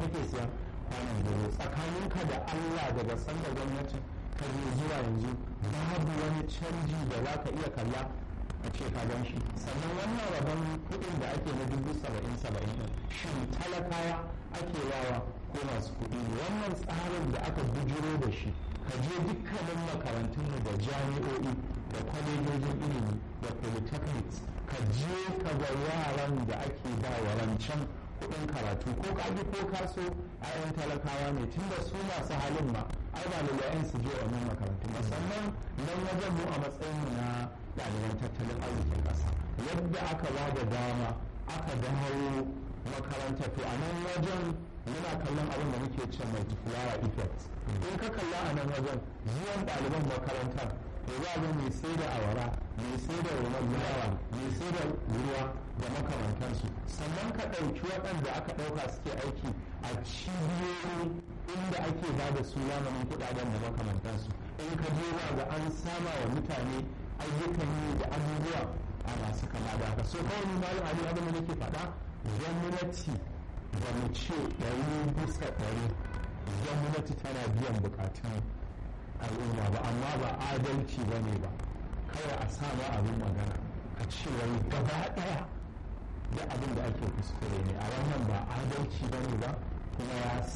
kake siya kwanan gero tsakaninka da allah daga sanda gwamnatin ka je zuwa yanzu babu wani canji da za ka iya kalla a ce ka gan shi sannan wannan rabon kuɗin da ake na dubu saba'in saba'in ɗin shin talakawa ake yawa ko masu kuɗi ne wannan tsarin da aka bujiro da shi ka je dukkanin makarantunmu da jami'o'i da kwalejojin ilimi da polytechnics ka je ka ga yaran da ake ba wa rancen kuɗin karatu ko kaji ko kaso ayan talakawa ne tunda su masu halin ma ai ba lalayen su je wannan makarantu musamman nan wajen mu a matsayin mu na ɗaliban tattalin arzikin ƙasa yadda aka ba da dama aka dawo makaranta to a nan wajen muna kallon abin da muke ce multiplier effect in ka kalla a nan wajen zuwan ɗaliban makarantar to za ga mai sai da awara mai sai da roman yawa mai sai da ruwa da makamantansu sannan ka ɗauki waɗanda aka ɗauka suke aiki a cibiyoyi inda ake ba da su lamarin kuɗaɗen da makamantansu in ka je ba ga an sama wa mutane ayyukan yi da abubuwa a masu kama da haka so kawai malam ali abin da nake faɗa gwamnati ba mu ce ɗari bisa ɗari gwamnati tana biyan bukatun al'umma ba amma ba adalci ba ne ba kawai a sama abin magana a ce wai gaba ɗaya da abin da ake kuskure ne a wannan ba adalci ba ne ba kuma ya